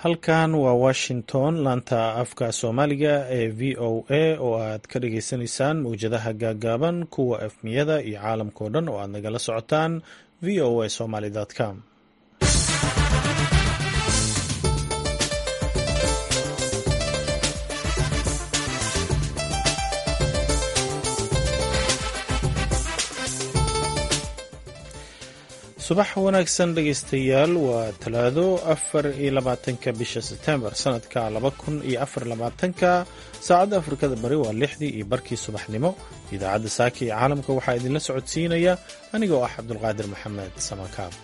halkan waa washington laanta afka soomaaliga ee v o a oo aad ka dhageysaneysaan mawjadaha gaagaaban kuwa efmiyada iyo caalamkao dhan oo aad nagala socotaan v o a somaly com subax wanaagsan dhegeystayaal waa talaado afar iyo labaatanka bisha sebtembar sanadka laba kun iyo afar labaatanka saacadda afrikada bari waa lixdii iyo barkii subaxnimo idaacadda saaka iyo caalamka waxaa idinla socodsiinaya aniga oo ah cabdulqaadir maxamed samakaab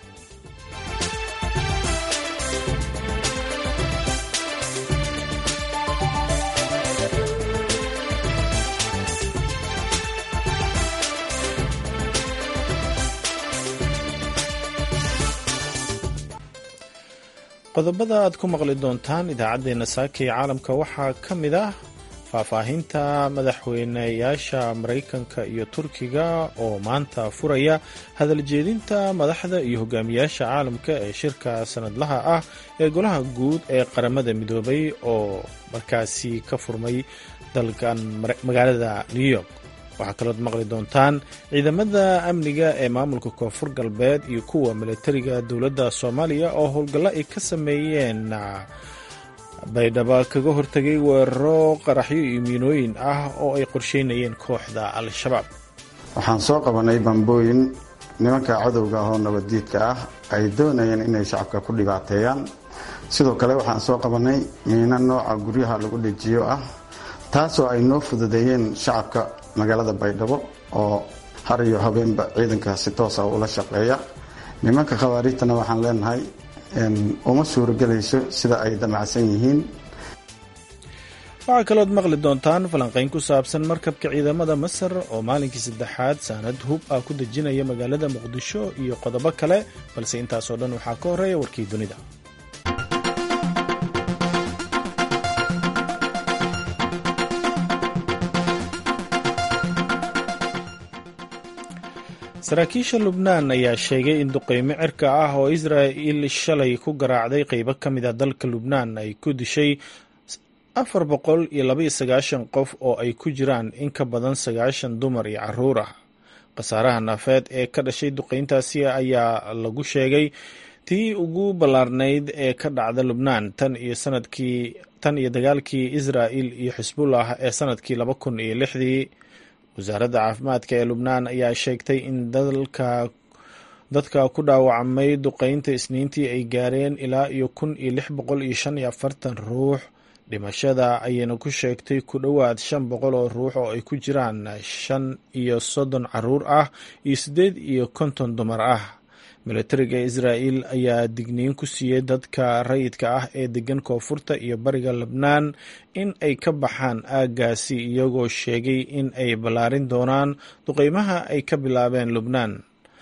qodobada aad ku maqli doontaan idaacaddeenna saaka iyo caalamka waxaa ka mid ah faahfaahinta madaxweyneyaasha maraykanka iyo turkiga oo maanta furaya hadaljeedinta madaxda iyo hogaamiyaasha caalamka ee shirka sanadlaha ah ee golaha guud ee qaramada midoobay oo markaasi ka furmay dalkan magaalada new york waxaa kalood maqli doontaan ciidamada amniga ee maamulka koonfur galbeed iyo kuwa milatariga dowladda soomaaliya oo howlgallo ay ka sameeyeen baydhabo kaga hortegay weeraro qaraxyo iyo miinooyin ah oo ay qorsheynayeen kooxda al-shabaab waxaan soo qabanay bambooyin nimanka cadowga ah oo nabaddiidka ah ay doonayeen inay shacabka ku dhibaateeyaan sidoo kale waxaan soo qabanay miino nooca guryaha lagu dhejiyo ah taasoo ay noo fududeeyeen shacabka magaalada baydhabo oo har iyo habeenba ciidanka si toosa ula shaqeeya nimanka khawaariijtana waxaan leenahay uma suurogelayso sida ay damacsan yihiin waxaa kalood maqli doontaan falanqayn ku saabsan markabka ciidamada masar oo maalinkii saddexaad saanad hub ah ku dejinaya magaalada muqdisho iyo qodobo kale balse intaasoo dhan waxaa ka horeeya warkii dunida saraakiisha lubnaan ayaa sheegay in duqeymo cirka ah oo israa'il shalay ku garaacday qeybo ka mid a dalka lubnaan ay ku dishay afar boqol iyo labaiyo sagaashan qof oo ay ku jiraan in ka badan sagaashan dumar iyo caruur ah khasaaraha naafeed ee ka dhashay duqeyntaasi ayaa lagu sheegay tii ugu ballaarnayd ee ka dhacda lubnaan tan iyo sanadkii tan iyo dagaalkii israa'il iyo xisbullah ee sanadkii laba kun iyo lixdii wasaaradda caafimaadka ee lubnaan ayaa sheegtay in dalka dadka ku dhaawacmay duqeynta isniintii ay gaareen ilaa iyo kun iyo lix boqol iyo shan iyo afartan ruux dhimashada ayayna ku sheegtay ku dhowaad shan boqol oo ruux oo ay ku jiraan shan iyo soddon caruur ah iyo siddeed iyo konton dumar ah milatariga israa'il ayaa digniin ku siiyey dadka rayidka ah ee degan koonfurta iyo bariga lebnaan in ay ka baxaan aaggaasi iyagoo sheegay in ay ballaarin doonaan duqeymaha ay ka bilaabeen lubnaan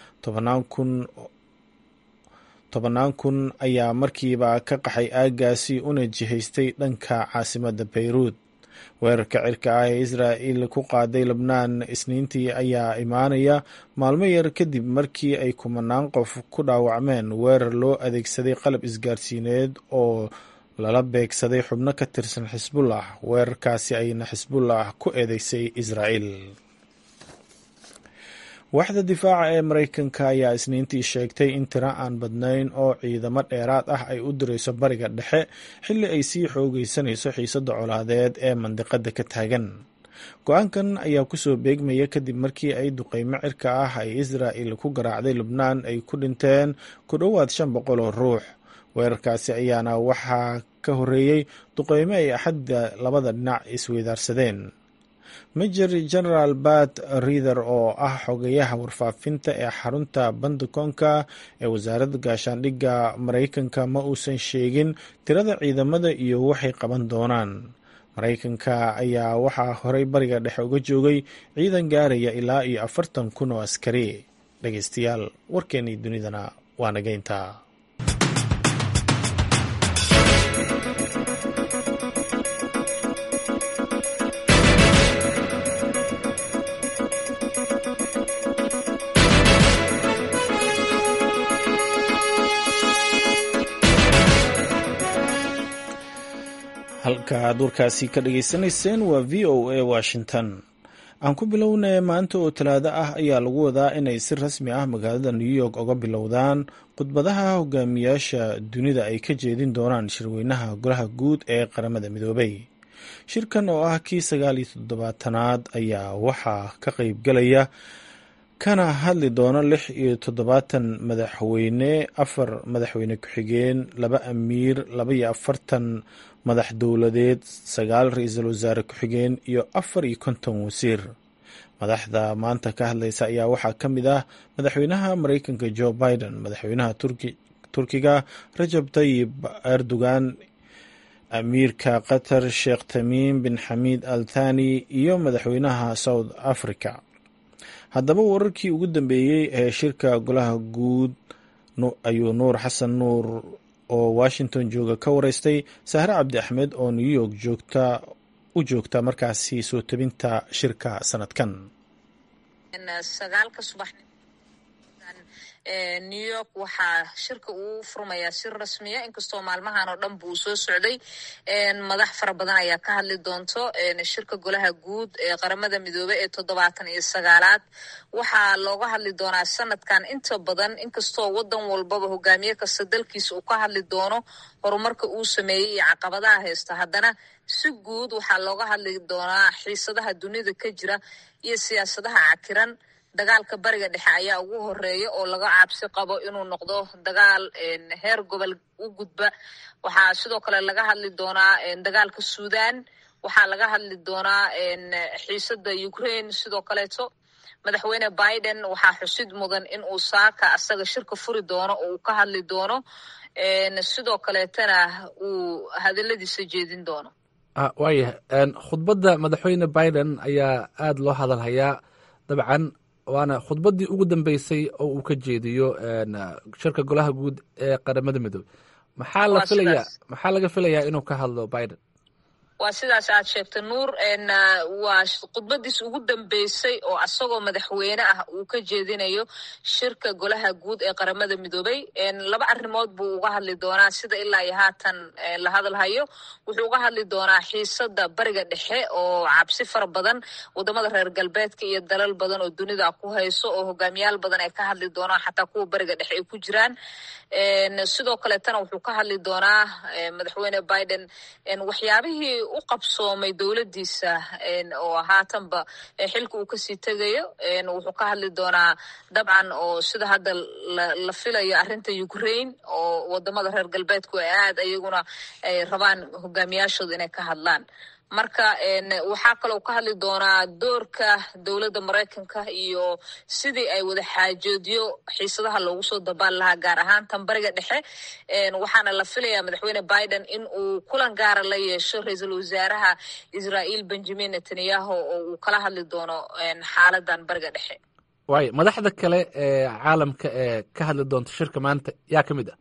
tobannaan kun ayaa markiiba ka qaxay aaggaasi una jihaystay dhanka caasimadda bayruud weerarka cirka ah ee israa'il ku qaaday lebnaan isniintii ayaa imaanaya maalmo yar kadib markii ay kumanaan qof ku dhaawacmeen weerar loo adeegsaday qalab isgaarsiineed oo lala beegsaday xubno ka tirsan xisbullah weerarkaasi ayna xisbullah ku eedeysay israa'il waaxda difaaca ee maraykanka ayaa isniintii sheegtay in tiro aan badnayn oo ciidamo dheeraad ah ay u dirayso bariga dhexe xilli ay sii xoogeysanayso xiisadda colaadeed ee mandiqada ka taagan go-aankan ayaa kusoo beegmaya kadib markii ay duqeymo cirka ah ay israa'il ku garaacday lubnaan ay ku dhinteen ku dhowaad shan boqol oo ruux weerarkaasi ayaana waxaa ka horreeyey duqeymo ay axadda labada dhinac isweydaarsadeen major general bat riither oo ah xogayaha warfaafinta ee xarunta bandakoonka ee wasaaradda gaashaandhigga maraykanka ma uusan sheegin tirada ciidamada iyo waxay qaban doonaan maraykanka ayaa waxaa horey bariga dhexe uga joogay ciidan gaaraya ilaa iyo afartan kun oo askari dhegeystayaal warkeennii dunidana waa nageynta halka duurkaasi ka dhageysanayseen waa v o a washington aan ku bilownay maanta oo talaado ah ayaa lagu wadaa inay si rasmi ah magaalada new york oga bilowdaan khudbadaha hogaamiyaasha dunida ay ka jeedin doonaan shirweynaha golaha guud ee qaramada midoobay shirkan oo ah kii sagaal iyo toddobaatanaad ayaa waxaa ka qeybgalaya kana hadli doona lix iyo toddobaatan madaxweyne afar madaxweyne ku-xigeen laba amiir laba iyo afartan madax dowladeed sagaal ra-iisul wasaare ku-xigeen iyo afar iyo konton wasiir madaxda maanta ka hadlaysa ayaa waxaa ka mid ah madaxweynaha mareykanka joe biden madaxweynaha turkiga rajab tayib erdogan amiirka qatar sheekh tamiim bin xamiid al thani iyo madaxweynaha south africa haddaba wararkii ugu dambeeyey ee shirka golaha guud ayuu nuur xasan nuur oo washington jooga ka wareystay sahre cabdi axmed oo new york joogta u joogta markaasi soo tabinta shirka sanadkan new york waxaa shirka uu furmayaa shir rasmiya inkastoo maalmahan oo dhan buu soo socday madax fara badan ayaa ka hadli doonto shirka golaha guud ee qaramada midoobey ee toddobaatan iyo sagaalaad waxaa looga hadli doonaa sanadkan inta badan inkastoo wadan walbaba hogaamiye kasta dalkiisa uu ka hadli doono horumarka uu sameeyey iyo caqabadaha haysta haddana si guud waxaa looga hadli doonaa xiisadaha dunida ka jira iyo siyaasadaha cakiran dagaalka bariga dhexe ayaa ugu horeeya oo laga cabsi qabo inuu noqdo dagaal heer gobol u gudba waxaa sidoo kale laga hadli doonaa dagaalka suudan waxaa laga hadli doonaa xiisada ukraine sidoo kaleeto madaxweyne biden waxaa xusid mudan in uu saaka asaga shirka furi doono oo uu ka hadli doono sidoo kaleetana uu hadaladiisa jeedin doono waayahay khudbadda madaxweyne biden ayaa aada loo hadalhayaa dabcan waana khudbaddii ugu dambeysay oo uu ka jeediyo shirka golaha guud ee qaramada midoobe maxaa la filaya maxaa laga filayaa inuu ka hadlo biden waa sidaas aad sheegtay nuur waa khudbadiis ugu dambeysay oo asagoo madaxweyne ah uu ka jeedinayo shirka golaha guud ee qaramada midoobey laba arrimood buu uga hadli doonaa sida ilaa iyo haatan la hadalhayo wuxuu uga hadli doonaa xiisada bariga dhexe oo cabsi fara badan wadamada reer galbeedka iyo dalal badan oo dunida ku hayso oo hogaamiyaal badan ay ka hadli doonaan xataa kuwa bariga dhexe ay ku jiraan sidoo kaleetana wuxuu ka hadli doonaa madaxweyne biden waxyaabihii u qabsoomay dowladdiisa oo haatanba xilka uu kasii tegayo wuxuu ka hadli doonaa dabcan oo sida hadda la filayo arrinta ukraine oo wadamada reer galbeedku ay aad iyaguna ay rabaan hogaamiyaashooda inay ka hadlaan marka waxaa kaloo ka hadli doonaa doorka dowladda maraykanka iyo sidii ay wada xaajoodyo xiisadaha loogu soo dabaal lahaa gaar ahaan tan bariga dhexe waxaana la filayaa madaxweyne biden in uu kulan gaara la yeesho ra-iisul wasaaraha israael benjamin netanyahu oo uu kala hadli doono xaaladan bariga dhexe waayo madaxda kale ee caalamka ee ka hadli doonto shirka maanta yaa ka mid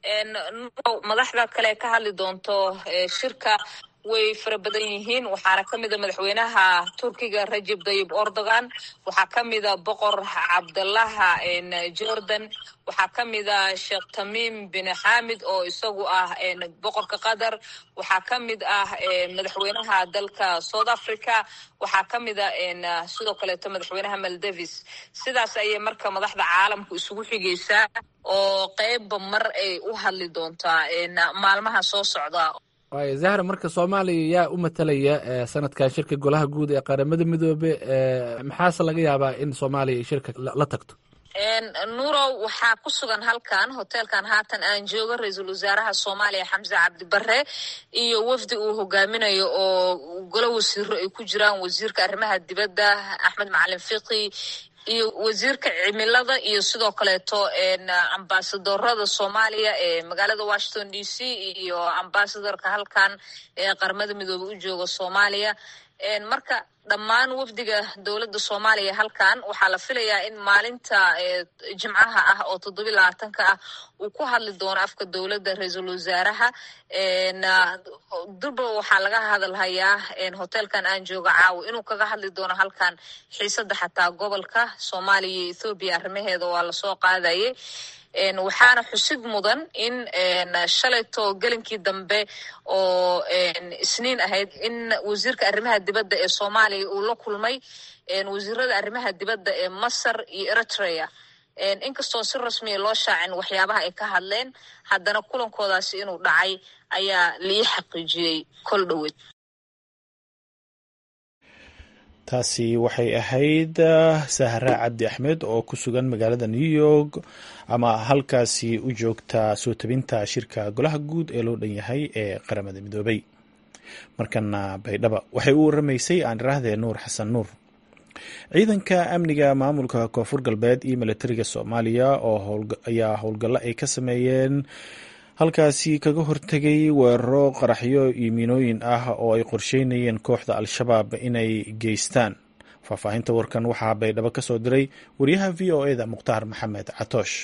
ah madaxda kale ee ka hadli doonto shirka way fara badan yihiin waxaana ka mida madaxweynaha turkiga rajab tayib erdogan waxaa ka mida boqor cabdalaha jordan waxaa ka mida sheekh tamiim bin xamid oo isagu ah boqorka qatar waxaa ka mid ah madaxweynaha dalka south africa waxaa ka mida sidoo kaleeto madaxweynaha maldavis sidaas ayay marka madaxda caalamku isugu xigaysaa oo qeybba mar ay u hadli doontaa maalmaha soo socda waay zahra marka soomaaliya yaa u matalaya sanadkan shirka golaha guud ee qaramada midoobe maxaase laga yaabaa in soomaaliya ay shirka la tagto nuurow waxaa ku sugan halkan hoteelkan haatan aan joogo ra-iisul wasaaraha soomaaliya xamse cabdibare iyo wafdi uu hogaaminayo oo golo wasiiro ay ku jiraan wasiirka arrimaha dibadda axmed macalin fiqi iyo wasiirka cimilada iyo sidoo kaleeto ambasadorada soomaaliya ee magaalada washington d c iyo ambasadorka halkan ee qaramada midoobe u jooga soomaaliya marka dhammaan wafdiga dowladda soomaaliya halkan waxaa la filayaa in maalinta jimcaha ah oo toddobiy labaatanka ah uu ku hadli doono afka dowladda ra-iisul wasaaraha durba waxaa laga hadalhayaa hoteelkan aan jooga caawa inuu kaga hadli doono halkan xiisada xataa gobolka soomaaliya iyo ethoobiya arrimaheeda waa lasoo qaadayay waxaana xusid mudan in shalayto gelinkii dambe oo isniin ahayd in wasiirka arrimaha dibadda ee soomaaliya uu la kulmay wasiirada arrimaha dibadda ee masar iyo eritrea inkastoo si rasmiya loo shaacin waxyaabaha ay ka hadleen haddana kulankoodaasi inuu dhacay ayaa lii xaqiijiyey kol dhoweed taasi waxay ahayd sahra cabdi axmed oo ku sugan magaalada new york ama halkaasi u joogta soo tabinta shirka golaha guud ee loo dhan yahay ee qaramada midoobay markana baydhaba waxay u waramaysay aan iraahdee nuur xasan nuur ciidanka amniga maamulka koonfur galbeed iyo milatariga soomaaliya oo ayaa howlgallo ay ka sameeyeen halkaasi kaga hortegay weeraro qaraxyo iyo miinooyin ah oo ay qorsheynayeen kooxda al-shabaab inay geystaan faahfaahinta warkan waxaa baydhabo ka soo diray wariyaha v o e da mukhtaar maxamed catoosh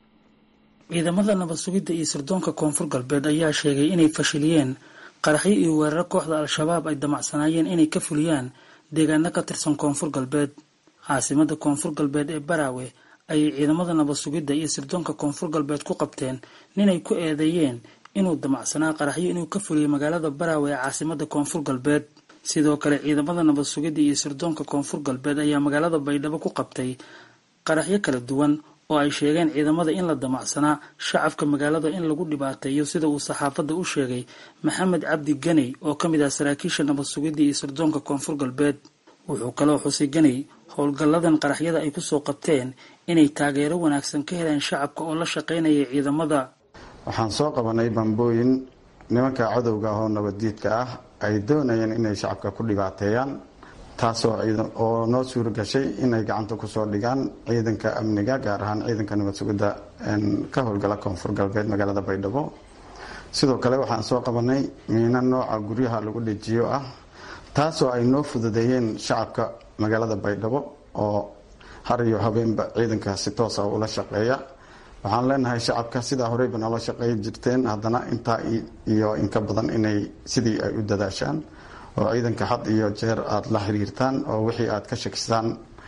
ciidamada nabad sugidda iyo sirdoonka koonfur galbeed ayaa sheegay inay fashiliyeen qaraxyo iyo weeraro kooxda al-shabaab ay damacsanaayeen inay ka fuliyaan deegaano ka tirsan koonfur galbeed caasimada koonfur galbeed ee baraawe ayay ciidamada nabad sugidda iyo sirdoonka koonfur galbeed ku qabteen ninay ku eedeeyeen inuu damacsanaa qaraxyo inuu ka fuliyay magaalada baraawe ee caasimada koonfur galbeed sidoo kale ciidamada nabad sugidda iyo sirdoonka koonfur galbeed ayaa magaalada baydhabo ku qabtay qaraxyo kala duwan oo ay sheegeen ciidamada in la damacsanaa shacabka magaalada in lagu dhibaateeyo sida uu saxaafadda u sheegay maxamed cabdi ganey oo ka mid ah saraakiisha nabad sugidda iyo sirdoonka koonfur galbeed wuxuu kaloo xusay ganey howlgalladan qaraxyada ay kusoo qabteen inay taageero wanaagsan ka heleen shacabka oo la shaqaynaya ciidamada waxaan soo qabanay bambooyin nimanka cadowga ah oo nabaddiidka ah ay doonayeen inay shacabka ku dhibaateeyaan taasoo oo noo suura gashay inay gacanta kusoo dhigaan ciidanka amniga gaar ahaan ciidanka nabad sugidda ka howlgala koonfur galbeed magaalada baydhabo sidoo kale waxaan soo qabanay miino nooca guryaha lagu dhejiyo ah taasoo ay noo fududeeyeen shacabka magaalada baydhabo oo har iyo habeenba ciidanka si toosa ula shaqeeya waxaan leenahay shacabka sidaa horeyba noola shaqeey jirteen haddana intaa iyo inka badan inay sidii ay u dadaashaan oo ciidanka had iyo jeer aada la xiriirtaan oo wixii aad ka shakisaan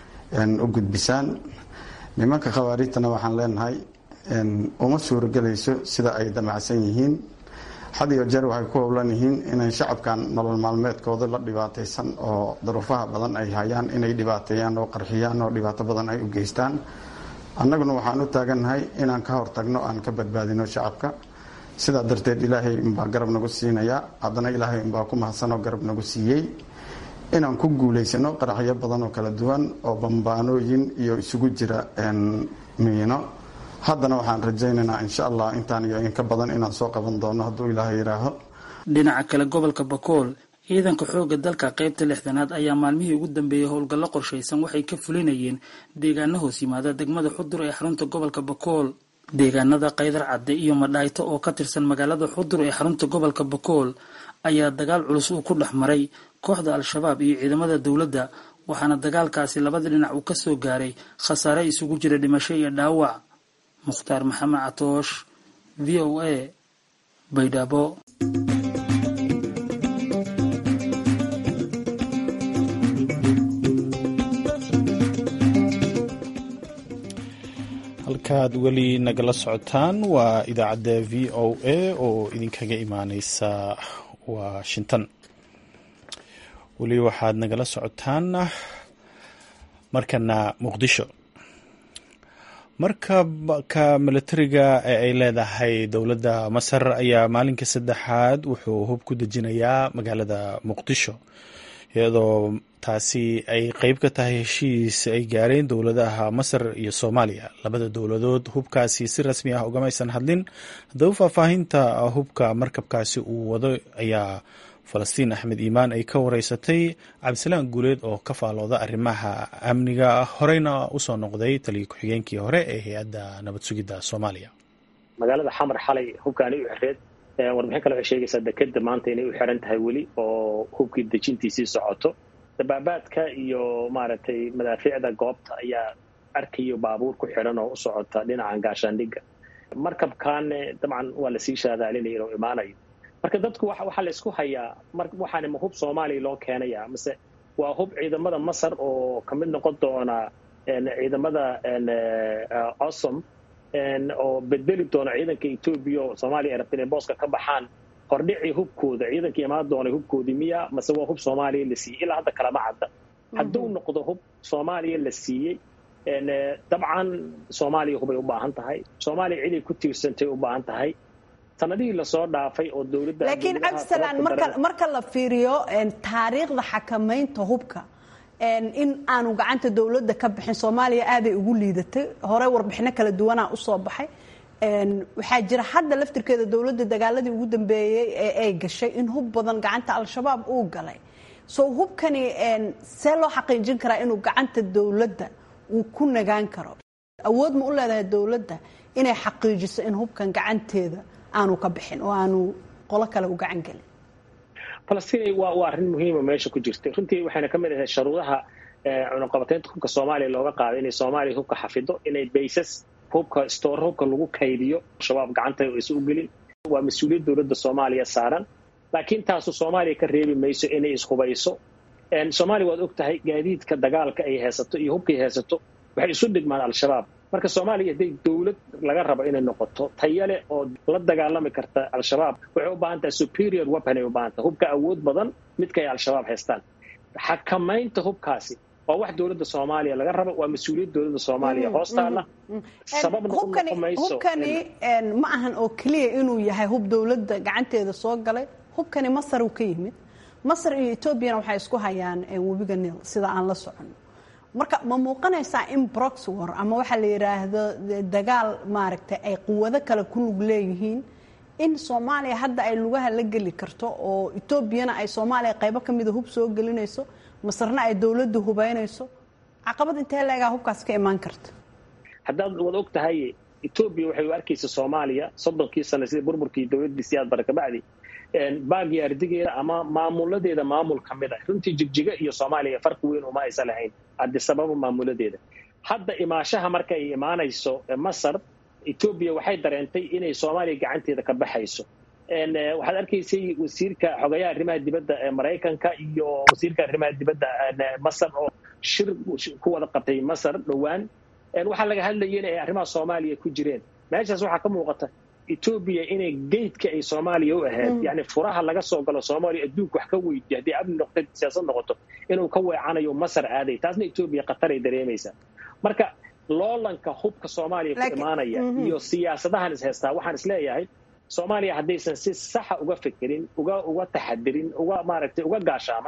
u gudbisaan nimanka khawaarijtana waxaan leenahay uma suurogelayso sida ay damacsan yihiin had iyo jeer waxay ku howlan yihiin inay shacabkan nolol maalmeedkooda la dhibaataysan oo daruufaha badan ay hayaan inay dhibaateeyaan oo qarxiyaan oo dhibaato badan ay u geystaan annaguna waxaan u taagannahay inaan ka hortagno aan ka badbaadino shacabka sidaa darteed ilaahay unbaa garab nagu siinaya haddana ilaahay unbaa ku mahadsanoo garab nagu siiyey inaan ku guulaysano qaraxyo badan oo kala duwan oo bambaanooyin iyo isugu jira miino haddana waxaan rajaynaynaa insha allah intaan iyo inka badan inaan soo qaban doono hadduu ilaahay yidhaaho dhinaca kale gobolka bakool ciidanka xoogga dalka qaybta lixdanaad ayaa maalmihii ugu dambeeyey howlgallo qorshaysan waxay ka fulinayeen deegaano hoos yimaada degmada xudur ee xarunta gobolka bakool deegaanada kaydar cadde iyo madhaayto oo ka tirsan magaalada xudur ee xarunta gobolka bakool ayaa dagaal culus uu ku dhex maray kooxda al-shabaab iyo ciidamada dowladda waxaana dagaalkaasi labada dhinac uu ka soo gaaray khasaare isugu jira dhimasho iyo dhaawac mukhtaar maxamed catoosh v o a baydhabo halkaad weli nagala socotaan waa idaacadda v o a oo idinkaga imaaneysa washington weli waxaad nagala socotaan markana muqdisho markabka milatariga ee ay leedahay dowladda masar ayaa maalinka saddexaad wuxuu hub ku dejinayaa magaalada muqdisho iyadoo taasi ay qeyb ka tahay heshiis ay gaareen dowladaha masar iyo soomaaliya labada dowladood hubkaasi si rasmi ah ugamaysan hadlin haddaba faahfaahinta hubka markabkaasi uu wado ayaa falastiin axmed iimaan ay ka wareysatay cabdisalaan guuleed oo ka faalooda arrimaha amniga horeyna usoo noqday taliya ku-xigeenkii hore ee hay-adda nabad sugidda soomaaliya magaalada xamar xalay hubkaani u xireed warbixin kale waxay sheegaysaa dekeda maanta inay u xiran tahay weli oo hubkii dejintiisii socoto dabaabaadka iyo maaragtay madaafiicda goobta ayaa arkayo baabuur ku xiran oo u socota dhinacan gaashaandhigga markabkaane dabcan waa lasii shaadaalinaya inuu imaanayo marka dadku waxaa laysku hayaa waxaana ma hub soomaaliya loo keenaya mase waa hub ciidamada masar oo ka mid noqon doona ciidamada osom oo bedeli doona ciidanka etoobiya oo soomaaliya ay rabta inay booska ka baxaan hordhicii hubkooda ciidanka imaan doonay hubkoodii miya mase waa hub soomaaliya la siiyey ilaa hadda kalama cadda hadduu noqdo hub soomaaliya la siiyey dabcan soomaaliya hubay u baahan tahay soomaaliya ciday ku tiirsantay u baahan tahay sanadihii lasoo dhaafay oo dowladda laakiin cabdisalaan marka marka la fiiriyo taariikhda xakamaynta hubka in aanu gacanta dowladda ka bixin soomaaliya aaday ugu liidatay hore warbixino kala duwanaa usoo baxay waxaa jira hadda laftirkeeda dowladda dagaaladii ugu dambeeyey ee ay gashay in hub badan gacanta al-shabaab uu galay so hubkani see loo xaqiijin karaa inuu gacanta dowladda uu ku nagaan karo awood ma u leedahay dowladda inay xaqiijiso in hubkan gacanteeda aanu ka bixin oo aanu qolo kale u gacan gelin falastiin waa waa arrin muhiima meesha ku jirtay runtii waxayna ka mid ahay sharuudaha cunaqabateynta hubka soomaaliya looga qaaday inay soomaaliya hubka xafido inay baysas hubka stoor hubka lagu kaydiyo shabaab gacanta is u gelin waa mas-uuliyad dowladda soomaaliya saaran laakiin taasu soomaaliya ka reebi mayso inay ishubayso soomaaliya waad og tahay gaadiidka dagaalka ay haysato iyo hubkay haysato waxay isu dhigmaan al-shabaab marka soomaaliya hadday dowlad laga rabo inay noqoto tayale oo la dagaalami karta al-shabaab waxay u baahan tahay superior weapon ay u baahan tahay hubka awood badan midka ay al-shabaab haystaan xakamaynta hubkaasi waa wax dowladda soomaaliya laga rabo waa mas-uuliyad dowladda soomaaliya hoostaala sababna u noqon mayso hubkani ma ahan oo keliya inuu yahay hub dowladda gacanteeda soo galay hubkani masar uu ka yimid masar iyo etoobiyana waxay isku hayaan webiga nil sida aan la socono marka ma muuqanaysaa in brox war ama waxaa la yidhaahdo dagaal maaragtay ay quwado kale ku lug leeyihiin in soomaaliya hadda ay lugaha la geli karto oo etoobiyana ay soomaaliya qaybo ka mida hub soo gelinayso masarna ay dowladda hubaynayso caqabad intee leegaa hubkaas ka imaan karta haddaad wad og tahay etoobiya waxay u arkaysa soomaaliya soddonkii sano sida burburkii dowladdii siyaad bare kabacdi baagii ardigeeda ama maamuladeeda maamul ka mid ah runtii jigjiga iyo soomaaliya farqi weyn uma aysan lahayn adisababa maamuladeeda hadda imaashaha marka ay imaanayso masar etoobiya waxay dareentay inay soomaaliya gacanteeda ka baxayso waxaad arkaysay wasiirka xogayaha arrimaha dibadda ee maraykanka iyo wasiirka arrimaha dibadda masar oo shir ku wada qabtay masar dhowaan waxaa laga hadlayay in ay arrimaha soomaaliya ku jireen meeshaas waxaa ka muuqata etoobiya inay geydka ay soomaaliya u ahayd yani furaha laga soo galo soomaaliya adduunka wax ka weydiya haddii amni noqto siyaasad noqoto inuu ka weecanayo masar aaday taasna etoobiya khataray dareemaysaa marka loolanka hubka soomaaliya ku imaanaya iyo siyaasadahan is haystaa waxaan is leeyahay soomaaliya haddaysan si saxa uga fekerin uga uga taxadirin uga maaragtay uga gaashaaman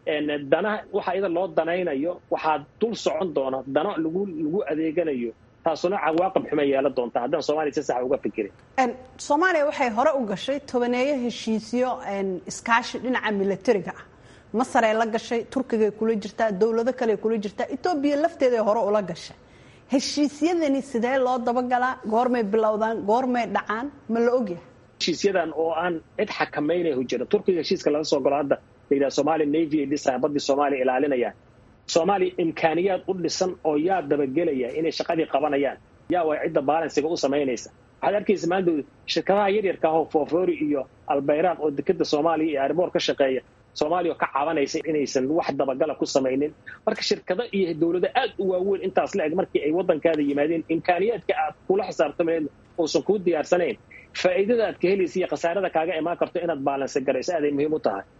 dana waxa iyada loo danaynayo waxaa dul socon doona dano lagu lagu adeeganayo taasuna cawaaqib xuma yeelan doonta haddaan soomaaliya si saxa uga fekerin soomaaliya waxay hore u gashay tobaneeyo heshiisyo iskaashi dhinaca milatariga ah masaray la gashay turkigay kula jirtaa dowlado kale kula jirtaa etoobiya lafteeday hore ula gashay heshiisyadani sidee loo dabagalaa goormay bilowdaan goormay dhacaan ma la ogyahay heshiisyadan oo aan cid xakamaynahu jira turkiga heshiiska laga soo galo hadda la yidhaha somalia navy ay dhisaya baddii soomaaliya ilaalinayaan soomaaliya imkaaniyaad u dhisan oo yaa dabagelaya inay shaqadii qabanayaan yaa waa cidda baalansiga u samaynaysa waxaad arkaysa maanta shirkadaha yaryarka ahoo foofori iyo albayraaq oo dekeda soomaaliya iyo ariboor ka shaqeeya soomaaliya oo ka cabanaysa inaysan wax dabagala ku samaynin marka shirkado iyo dowlado aad u waaweyn intaas la eg markii ay waddankaada yimaadeen imkaaniyaadka aad kula xisaabtamayd uusan kuu diyaarsanayn faa'iidada aad ka helaysa iyo khasaarada kaaga imaan karto inaad baalansi garayso aaday muhiim u tahay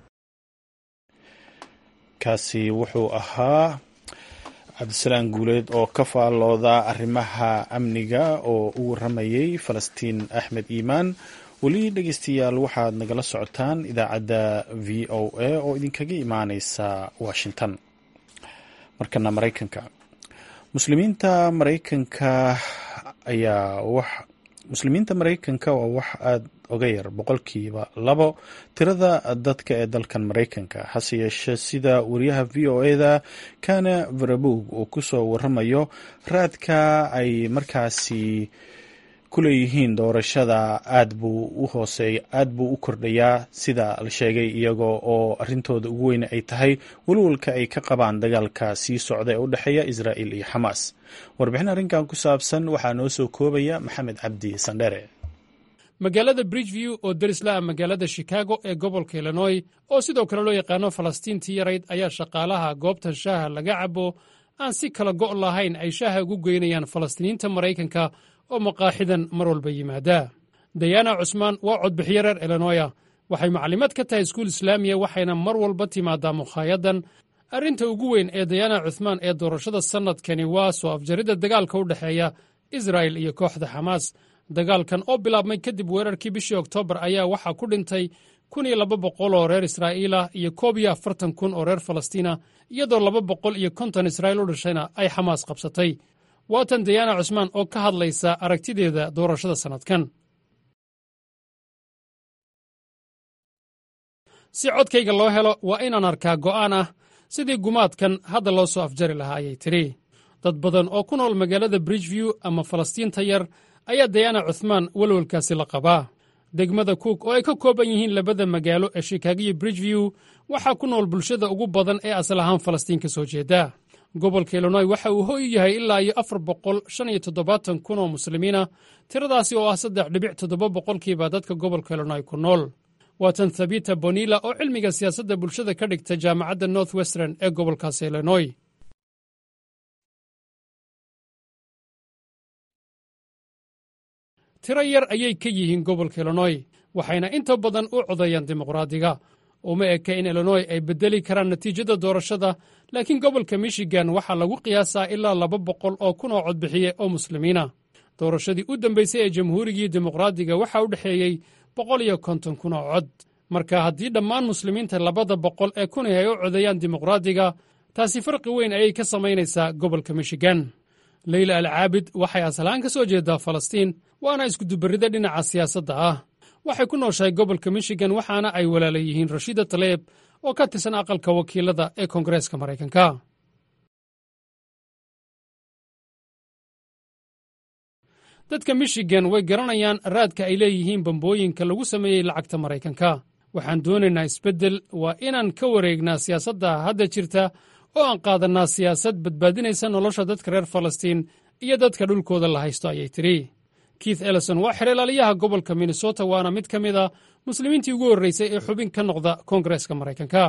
kaasi wuxuu ahaa cabdisalaan guuleed oo ka faallooda arrimaha amniga oo u waramayay falastiin axmed iimaan weli dhegeystayaal waxaad nagala socotaan idaacadda v o a oo idinkaga imaaneysa washington markana maraykanka muslimiinta maraykanka ayaa wax muslimiinta maraykanka waa wax aada oga yar boqolkiiba labo tirada dadka ee dalkan maraykanka hase yeeshee sida wariyaha v o eda kana varabog uu kusoo waramayo raadka ay markaasi ku leeyihiin doorashada aad buu u hooseey aad buu u kordhayaa sida la sheegay iyagoo oo arrintooda ugu weyn ay tahay walwalka ay ka qabaan dagaalka sii socda ee u dhexeeya israa'il iyo xamaas warbixin arrinkan ku saabsan waxaa noo soo koobaya maxamed cabdi sandhere magaalada bridgeview oo derisla ah magaalada shikaago ee gobolka illinoy oo sidoo kale loo yaqaano falastiintii yarayd ayaa shaqaalaha goobta shaaha laga cabo aan si kala go' lahayn ay shaaha ugu geynayaan falastiiniinta maraykanka oo maqaaxidan mar walba yimaada dayana cusmaan waa codbixiyo reer illinoya waxay maclimad ka tahay iskuul islaamiya waxayna mar walba timaadaa mukhaayadan arrinta ugu weyn ee dayana cuthmaan ee doorashada sannadkani waa soo afjaridda dagaalka u dhexeeya israa'il iyo kooxda xamaas dagaalkan oo bilaabmay kadib weerarkii bishii oktoobar ayaa waxaa ku dhintay kun iyo laba boqol oo reer israa'iilah iyo koob iyo afartan kun oo reer falastiina iyadoo laba boqol iyo konton israa'iil u dhashayna ay xamaas qabsatay waatan dayana cusmaan oo ka hadlaysa aragtideeda doorashada sannadkan si codkayga loo helo waa inaan arkaa go'aan ah sidii gumaadkan hadda loo soo afjari lahaa ayay tidhi dad badan oo ku nool magaalada bridgeview ama falastiinta yar ayaa dayana cuthmaan welwelkaasi la qabaa degmada cook oo ay ka kooban yihiin labada magaalo ee shikaago iyo bridgeview waxaa ku nool bulshada ugu badan ee asal ahaan falastiin ka soo jeeda gobolka illinoy waxa uu hoy yahay ilaa iyo afar boqol shan iyo toddobaatan kun oo muslimiina tiradaasi oo ah saddex dhibic toddoba boqolkiiba dadka gobolka illinoy ku nool waatan thabita bonilla oo cilmiga siyaasadda bulshada ka dhigta jaamacadda north western ee gobolkaasi illinoy tiro yar ayay ka yihiin gobolka illinoy waxayna inta badan u codeeyaan dimuqraadiga uma eka in illinoy ay beddeli karaan natiijada doorashada laakiin gobolka michigan waxaa lagu qiyaasaa ilaa laba boqol oo kun oo codbixiye oo muslimiina doorashadii u dambaysay ee jamhuurigii dimuqraadiga waxaa u dhexeeyey boqol iyo konton kun oo cod marka haddii dhammaan muslimiinta labada boqol ee kun ay u codeeyaan dimuqraadiga taasi farqi weyn ayay ka samaynaysaa gobolka michigan leyla alcaabid waxay asalahaan ka soo jeedaa falastiin waana iskudubarrida dhinaca siyaasadda ah waxay ku nooshahay gobolka michigan waxaana ay walaala yihiin rashiida taleeb oo ka tirsan aqalka wakiilada ee koongareeska maraykanka dadka michigan way garanayaan raadka ay leeyihiin bambooyinka lagu sameeyey lacagta maraykanka waxaan doonaynaa isbeddel waa inaan ka wareegnaa siyaasadda hadda jirta oo aan qaadannaa siyaasad badbaadinaysa nolosha dadka reer falastiin iyo dadka dhulkooda la haysto ayay tidhi keith ellison waa xereelaaliyaha gobolka minnesota waana mid ka mid a muslimiintii ugu horraysay ee xubin ka noqda koongareeska maraykanka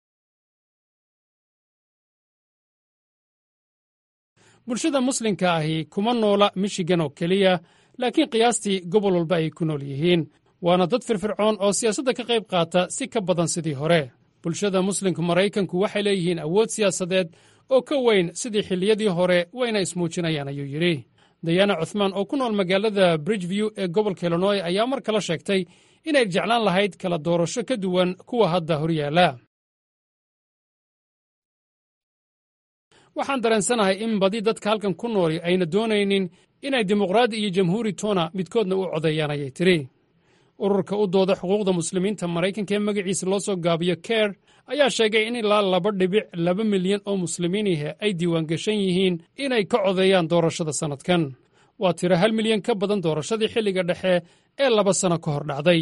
bulshada muslimka ahi kuma noola michigan oo keliya laakiin qiyaastii gobol walba ay ku nool yihiin waana dad firfircoon oo siyaasadda ka qayb qaata si ka badan sidii hore bulshada muslimka maraykanku waxay leeyihiin awood siyaasadeed oo ka weyn sidii xilliyadii hore wayna ismuujinayaan ayuu yidhi dayana cuthmaan oo ku nool magaalada bridgeview ee gobolka illinoy ayaa mar kale sheegtay inay jeclaan lahayd kala doorasho ka duwan kuwa hadda horyaala waxaan dareensanahay in badi dadka halkan ku nooli ayna doonaynin inay dimuqraadi iyo jamhuuri toona midkoodna u codeeyaan ayay tidhi ururka u dooda xuquuqda muslimiinta maraykanka ee magaciisa loo soo gaabiyo ker ayaa sheegay in ilaa laba dhibic laba milyan oo muslimiinihi ay diiwaangashan yihiin inay ka codeeyaan doorashada sannadkan waa tiro hal milyan ka badan doorashadii xilliga dhexe ee laba sano ka hor dhacday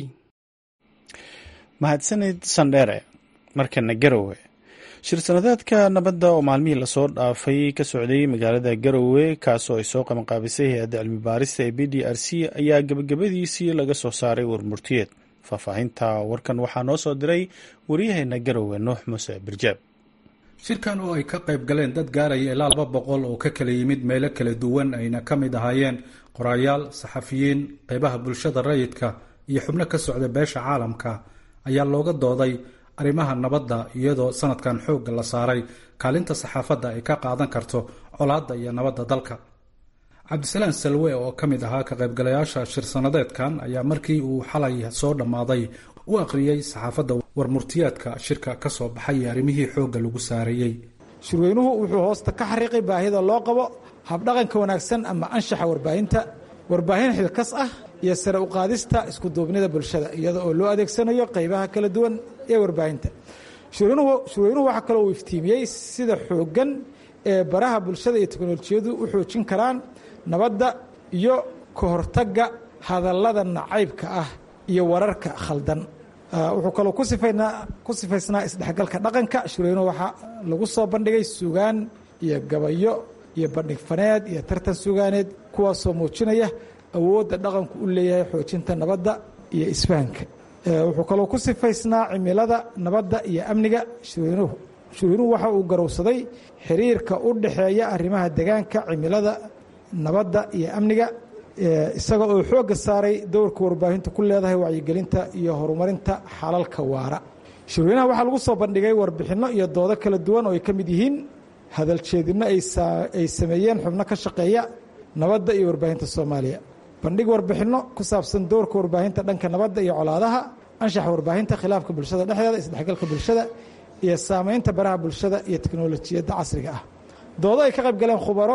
mahadsanid sandheere markana garowe shir-sanadeedka nabadda oo maalmihii lasoo dhaafay ka socday magaalada garowe kaasoo ay soo qabanqaabisay hay-adda cilmi baarista ee b d r c ayaa gebagabadiisii laga soo saaray warmurtiyeed faahfaahinta warkan waxaa noo soo diray waryaheena garowe nuux muuse birjaab shirkan oo ay ka qayb galeen dad gaaraya ilaa laba boqol oo ka kala yimid meelo kala duwan ayna ka mid ahaayeen qoraayaal saxafiyiin qeybaha bulshada rayidka iyo xubno ka socda beesha caalamka ayaa looga dooday arrimaha nabadda iyadoo sanadkan xoogga la saaray kaalinta saxaafadda ay ka qaadan karto colaadda iyo nabadda dalka cabdisalaan salwe oo ka mid ahaa ka qaybgalayaasha shir-sanadeedkan ayaa markii uu xalay soo dhammaaday u aqriyey saxaafadda warmurtiyaadka shirka ka soo baxay iyo arrimihii xoogga lagu saarayey shirweynuhu wuxuu hoosta ka xariiqay baahida loo qabo habdhaqanka wanaagsan ama anshaxa warbaahinta warbaahin xilkas ah iyo sare u qaadista iskuduubnida bulshada iyada oo loo adeegsanayo qaybaha kala duwan ee warbaahinta shirweynuhu waxaa kaloo uu iftiimiyey sida xooggan ee baraha bulshada iyo teknolojiyadu u xoojin karaan nabadda iyo ka hortagga hadallada nacaybka ah iyo wararka khaldan wuxuu kaloo ku sifaysnaa isdhexgalka dhaqanka shirweynuhu waxaa lagu soo bandhigay sugaan iyo gabayo iyo bandhig faneed iyo tartan sugaaneed kuwaasoo muujinaya awoodda dhaqanku u leeyahay xoojinta nabadda iyo isfahanka wuxuu kaloo ku sifaysnaa cimilada nabadda iyo amniga shirweynuhu shirweynuhu waxa uu garowsaday xiriirka u dhexeeya arrimaha degaanka cimilada nabadda iyo amniga isaga oo xoogga saaray dowrka warbaahintu ku leedahay wacyigelinta iyo horumarinta xalalka waara shirweynaha waxaa lagu soo bandhigay warbixinno iyo doodo kala duwan oo ay ka mid yihiin hadaljeedinno ay sameeyeen xubno ka shaqeeya nabadda iyo warbaahinta soomaaliya bandhig warbixinno ku saabsan dowrka warbaahinta dhanka nabadda iyo colaadaha anshaxa warbaahinta khilaafka bulshada dhexdeeda isdhexgalka bulshada iyo saamaynta baraha bulshada iyo teknolojiyadda casriga ah doodo ay ka qayb galeen khubaro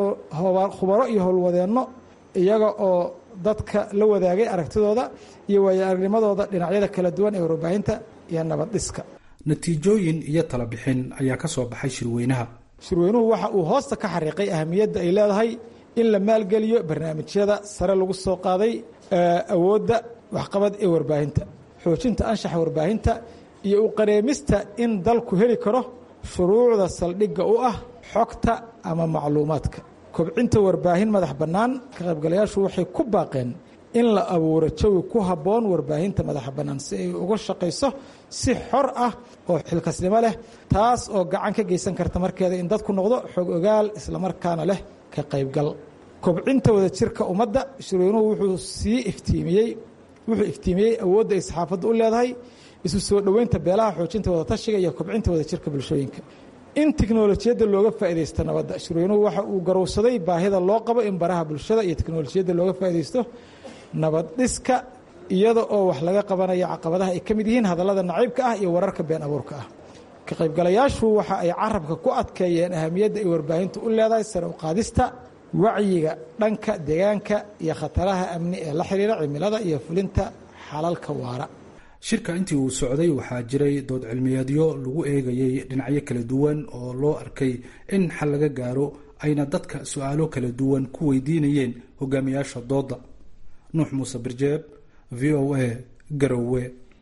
khubaro iyo howlwadeenno iyaga oo dadka la wadaagay aragtidooda iyo waayo aragnimadooda dhinacyada kala duwan ee warbaahinta iyo nabad dhiska natiijooyin iyo talabixin ayaa ka soo baxay shirweynaha shirweynuhu waxa uu hoosta ka xariiqay ahamiyadda ay leedahay in la maalgeliyo barnaamijyada sare lagu soo qaaday awoodda waxqabad ee warbaahinta xoojinta anshaxa warbaahinta iyo u qareemista in dalku heli karo shuruucda saldhigga u ah xogta ama macluumaadka kobcinta warbaahin madax bannaan ka qaybgalayaashu waxay ku baaqeen in la abuuro jawi ku habboon warbaahinta madaxa bannaan si ay uga shaqayso si xor ah oo xilkasnimo leh taas oo gacan ka geysan karta markeeda in dadku noqdo xog ogaal islamarkaana leh ka qaybgal kobcinta wadajirka ummadda shirweynuhu wuxuu sii iftiimiyey wuxuu iftiimiyey awoodda ay saxaafaddu u leedahay isu soo dhoweynta beelaha xoojinta wadatashiga iyo kobcinta wadajirka bulshooyinka in tiknolojiyadda looga faaidaysto nabadda shirweynuhu waxa uu garowsaday baahida loo qabo in baraha bulshada iyo teknolojiyadda looga faaidaysto nabad dhiska iyada oo wax laga qabanayo caqabadaha ay ka mid yihiin hadallada naciibka ah iyo wararka been abuurka ah ka qaybgalayaashu waxa ay carabka ku adkeeyeen ahamiyadda ay warbaahintu u leedahay sare u qaadista wacyiga dhanka deegaanka iyo khataraha amni ee la xiriira cimilada iyo fulinta xalalka waara shirka intii uu socday waxaa jiray dood cilmiyeedyo lagu eegayey dhinacyo kala duwan oo loo arkay in xal laga gaaro ayna dadka su-aalo kala duwan ku weydiinayeen hogaamiyaasha dooda nuux muuse birjeeb v o a garowe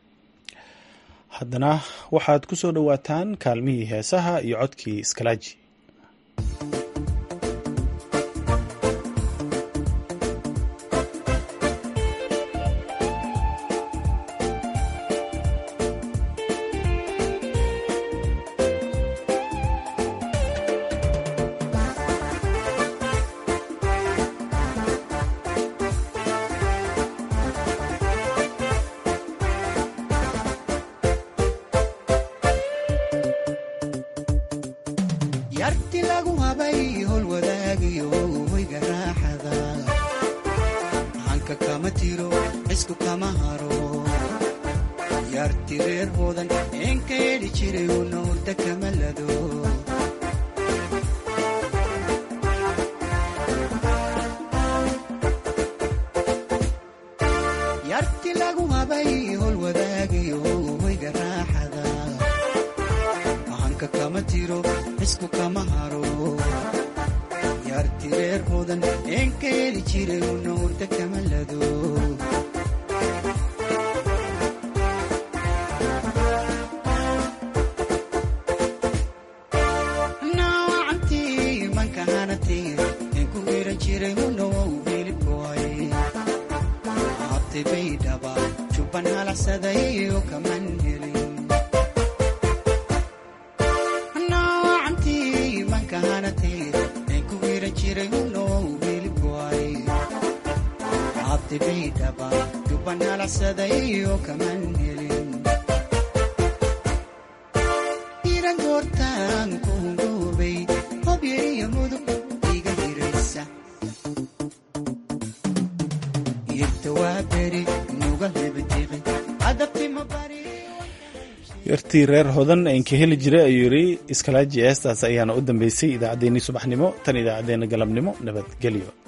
haddana waxaad ku soo dhowaataan kaalmihii heesaha iyo codkii iskalaaji yartii reer hodan aynka heli jiray ayuu yidhi iskalaaji eestaas ayaana u dambeysay idaacaddeenii subaxnimo tan idaacaddeenna galabnimo nabadgelyo